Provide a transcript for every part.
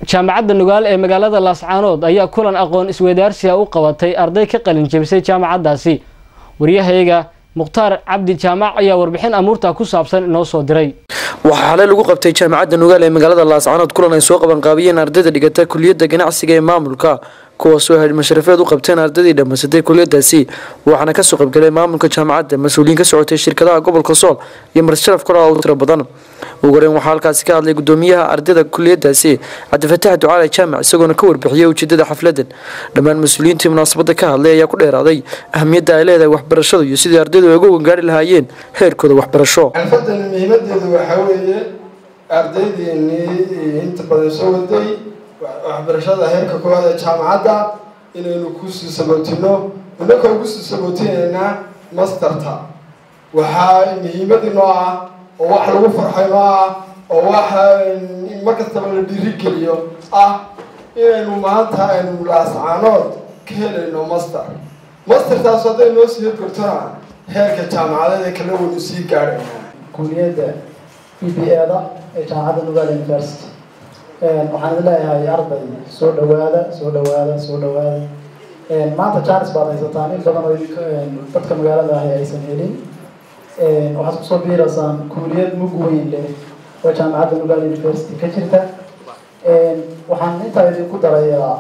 jaamacadda nugaal ee magaalada laascaanood ayaa kulan aqoon isweydaarsiga u qabatay arday ka qalin jebisay jaamacaddaasi waryahayaga mukhtaar cabdi jaamac ayaa warbixin amuurta ku saabsan inoo soo diray waxaa xalay lagu qabtay jaamacadda nugaal ee magaalada laascaanood kulan ay soo qabanqaabiyeen ardayda dhigata kuliyadda ganacsiga ee maamulka kuwaasoo hayd masharafeed u qabteen ardaydii dhammaysatay kuliyadaasi waxaana kasoo qaybgalay maamulka jaamacadda mas-uuliyiin ka socotay shirkadaha gobolka sool iyo marsharaf kora u tiro badan ugu horeyn waxaa halkaasi ka hadlay gudoomiyaha ardayda kuliyadaasi cabdifatax ducaale jaamac isagoona ka warbixiyey ujeedada xafladan dhammaan mas-uuliyiintii munaasabada ka hadlay ayaa ku dheeraaday ahamiyadda ay leedahay waxbarashadu iyo sidii ardaydu ay uga wangaari lahaayeen heerkooda waxbarasho xalfadan muhiimadeedu waxaa weeye ardaydeennii inta badan soo waday waxbarashada heerka koowaad ee jaamacadda inaynu kusii sabootino inakoo kusii sabootineynaa masterta waxaa muhiimadii noo ah oo wax lagu farxay noo ah oo waxa mar kastaba la dhiirigeliyo ah inaynu maanta aynu laascaanood ka helayno master mastertaas hadday noo sii gortona heerka jaamacadeed ee kala weynu sii gaadhayna kuliyadda e b a-da ee jaamacadda nugaal university waxaan idin leeyahay arday soo dhawaada soo dhawaada soo dhawaada maanta jaanis baad haysataan in badan oo idinka dadka magaalada ahi aysan helin waxaad kusoo biiraysaan kuuliyad mug weyn leh oo jaamacadda nugaal university ka jirta waxaan intaa idinku darayaa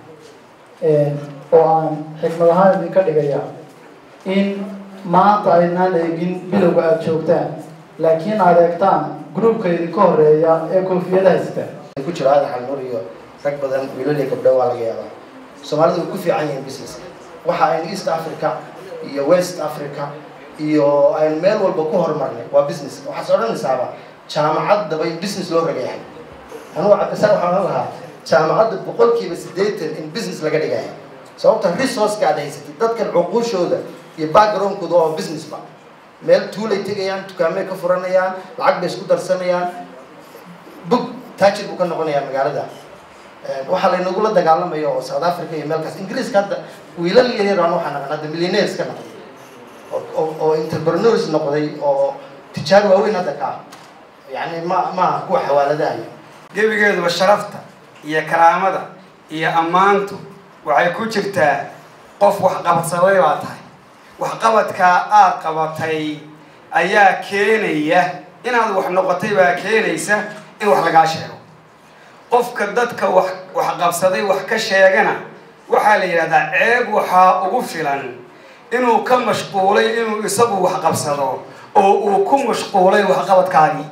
oo aan xikmad ahaan idinka dhigaya in maanta aynaan eegin bilowga aada joogtaan laakiin aad eegtaan groupka idinka horeeya ee koofiyada haysta ku jiro aadan xalnuur iyo rag badan wiilal iyo gabdho waa laga yaabaa soomaalidu way ku fiican yihiin business waxa aynu east africa iyo west africa iyo aynu meel walba ku horumarnay waa business waxaas odhanaysaaba jaamacaddaba in business loo ragayahay anugu cabdisaan waxaan ohan lahaa jaamacadda boqolkiiba siddeetan in business laga dhigaya sababta resourceka aad haysatid dadkan cuquushooda iyo backgroundkooda waa businessba meel tuulay tegayaan dukaamay ka furanayaan lacag bay isku darsanayaan bug taajir buu ka noqonayaa magaalada waxaa laynagula dagaalamayo oo south africa iyo meelkaas ingiriiska hadda wiilal yaryar aan waxaa naqan hadda millionaires ka noqday oo entrepreneurs noqday oo tijaar waaweyn hadda ka ah yani ma maaha kuwa xawaaladahayo gebigeeduba sharafta iyo karaamada iyo ammaantu waxay ku jirtaa qof waxqabadsaday baa tahay waxqabadkaa aad qabatay ayaa keenaya inaad wax noqotay baa keenaysa in wax lagaa sheego qofka dadka wax wax qabsaday wax ka sheegana waxaa la yidhahdaa ceeb waxaa ugu filan inuu ka mashquulay inuu isagu wax qabsado oo uu ku mashquulay waxqabadkaagii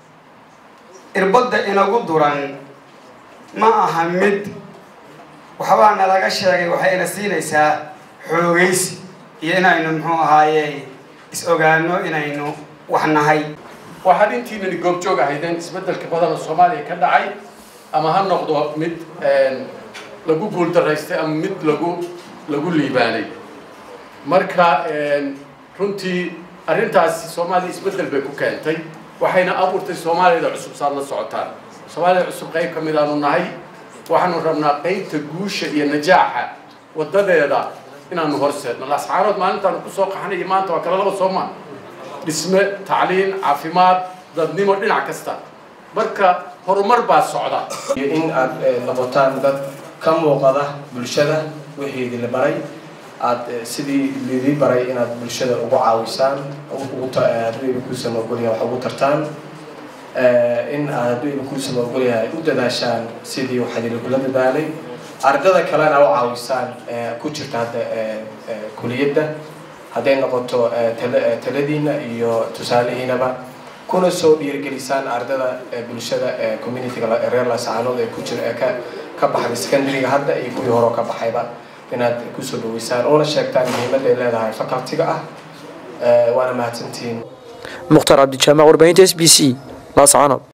irbadda inagu duran ma aha mid waxbaa nalaga sheegay waxayna siinaysaa xoogaysi iyo inaynu muxuu ahaaye is-ogaano inaynu wax nahay waxaad intiinani goobjoog ahaydeen isbeddelka badana soomaaliya ka dhacay ama ha noqdo mid lagu guuldaraystay ama mid lagu lagu liibaanay marka runtii arrintaasi soomaaliya isbeddel bay ku keentay waxayna abuurtay soomaaliyada cusub saad la socotaan soomaaliyada cusub qayb ka mid aanu nahay waxaanu rabnaa qaybta guusha iyo najaaxa waddadeeda inaanu horseedno laascaanood maalintaanu kusoo qaxnay iyo maanta waa kala laba soomaa dhisme tacliin caafimaad dadnimo dhinac kasta marka horumar baa socda iyo in aad noqotaan dad ka muuqada bulshada wixii idinla baray aad sidii lidii baray inaad bulshada ugu caawisaan hadduu kuusama ogolyahay wax ugu tartaan in aad hadduu kuusama ogolyahay u dadaashaan sidii waxaa idinlagula dadaalay ardada kalena u caawisaan ku jirta hadda kuliyadda hadday noqoto taladiina iyo tusaalihiinaba kuna soo dhiirigelisaan ardada bulshada communityga reer laascaanood ee ku jira ee ka ka baxday secondary-ga hadda iyo kuwii hore ka baxayba inaad kusoo dhaweysaan oona sheegtaan muhiimadda ay leedahay facultiga ah waana mahadsantihiin mukhtaar cabdijaamac warbaahinta s b c laascaanood